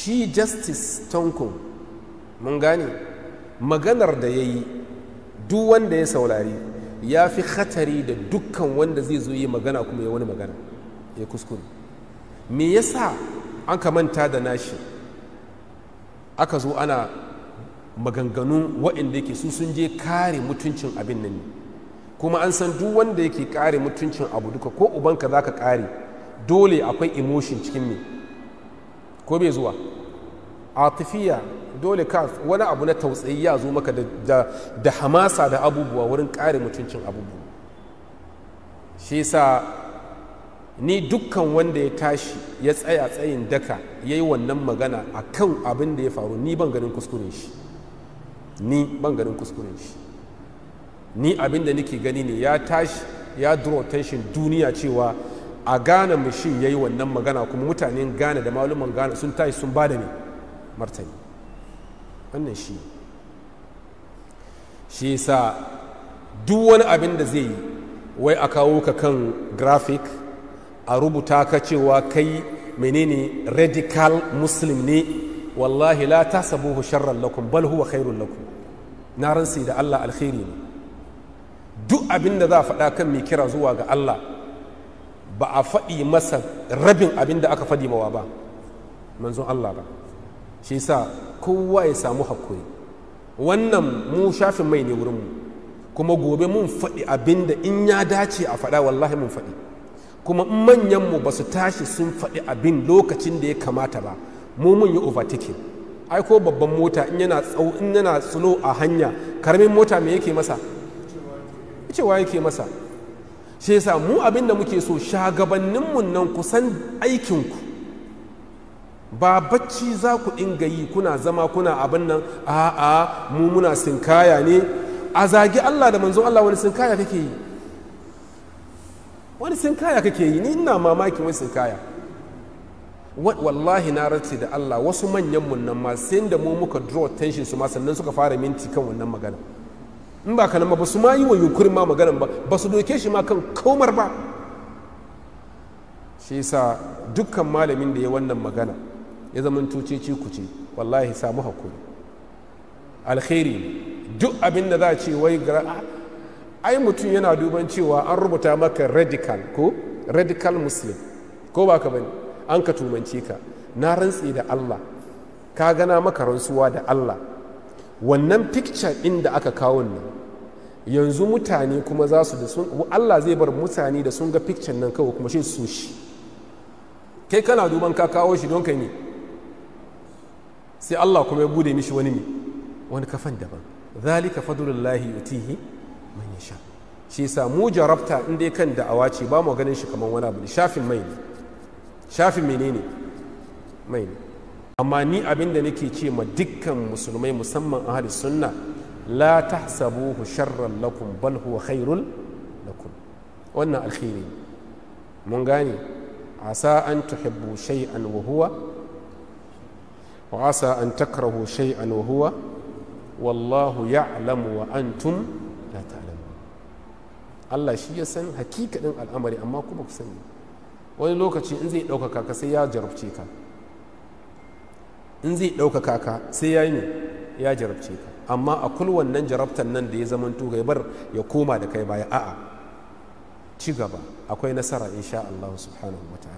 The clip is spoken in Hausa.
shi justice tonko mun gane maganar da ya yi duk wanda ya saurari ya fi hatari da dukkan wanda zai zo yi magana kuma ya wani magana ya kuskure me yasa an ka manta da nashi aka zo ana maganganu waɗanda yake su sun je kare mutuncin abin nan ne kuma an san duk wanda yake kare mutuncin abu duka ko ubanka za ka kare dole akwai emotion cikin me ko bai zuwa atifiya dole ka wani abu na tausayi ya zo maka da, hamasa da abubuwa wurin kare mutuncin abubuwa shi sa ni dukkan wanda ya tashi ya tsaya tsayin daka ya yi wannan magana a kan abin da ya faru ni ban ganin kuskuren shi ni ban ganin kuskuren shi ni abin da nake gani ne ya tashi ya draw attention duniya cewa a gane mashin ya yi wannan magana kuma mutanen gane da maluman gane sun tashi sun ba da ne martani wannan shi shi sa duk wani abin da zai yi wai a kawo ka kan graphic a rubuta ka cewa kai menene radical muslim ne wallahi la tasabuhu sharran lakum bal huwa khairun lakum na ransi da Allah alkhairi ne duk abin da za a faɗa kan mai kira zuwa ga Allah ba a faɗi masa rabin abin da aka faɗi mawa ba manzon Allah ba shi sa kowa ya samu hakuri wannan mu shafin mai ne wurinmu kuma gobe mun faɗi abin da in ya dace a faɗa wallahi mun faɗi kuma manyanmu ba su tashi sun faɗi abin lokacin da ya kamata ba mu mun yi overtaking ai ko babban mota in yana tsau in yana slow a hanya karamin mota me yake masa cewa yake masa shi yasa mu abin da muke so shagabanninmu nan kusan aikinku ba bacci za ku dinga yi kuna zama kuna abin nan a'a mu muna sinkaya ne a zagi Allah da manzon Allah wani sinkaya kake yi wani sinkaya kake yi ni ina mamakin wani sinkaya wallahi na rantse da Allah wasu manyan mun nan ma sai da mu muka draw attention su ma sannan suka fara minti kan wannan magana in ba kanan ba su ma yi wa yunkurin ma maganan ba ba su doke shi ma kan komar ba shi yasa dukkan malamin da ya wannan magana ya zama tuceci kuce wallahi samu hakuri alkhairi duk abin da za a ce wai ai mutum yana duban cewa an rubuta maka radical ko radical muslim ko ba ka bane an ka tumance ka na rantse da Allah ka gana maka rantsuwa da Allah wannan picture ɗin da aka kawo nan yanzu mutane kuma za su da sun Allah zai bar mutane da sun ga picture nan kawai kuma shi su shi kai kana duban ka kawo shi don kai ne sai Allah kuma ya bude mishi wani ne wani kafan daban zalika fadlullahi yutihi man yasha shi yasa mu jarabta in dai kan da'awa ce ba mu ganin shi kamar wani abu shafin mai ne shafin menene mai ne amma ni abin da nake ce ma dukkan musulmai musamman ahli sunna la tahsabuhu sharran lakum bal huwa khairul lakum wannan alkhairi mun gane asa an tuhibbu shay'an wa huwa wa asa an takrahu shay'an wa huwa wallahu ya'lamu wa antum la ta'lamun Allah shi ya san hakikanin al'amari amma kuma ku sani wani lokaci in zai ɗaukaka ka sai ya jarabce ka in zai ɗaukaka ka sai ya yi ne ya jarabce ka amma a kul wannan jarabtan nan da ya zama ya bar ya koma da kai baya a'a ci gaba akwai nasara insha Allah subhanahu wa ta'ala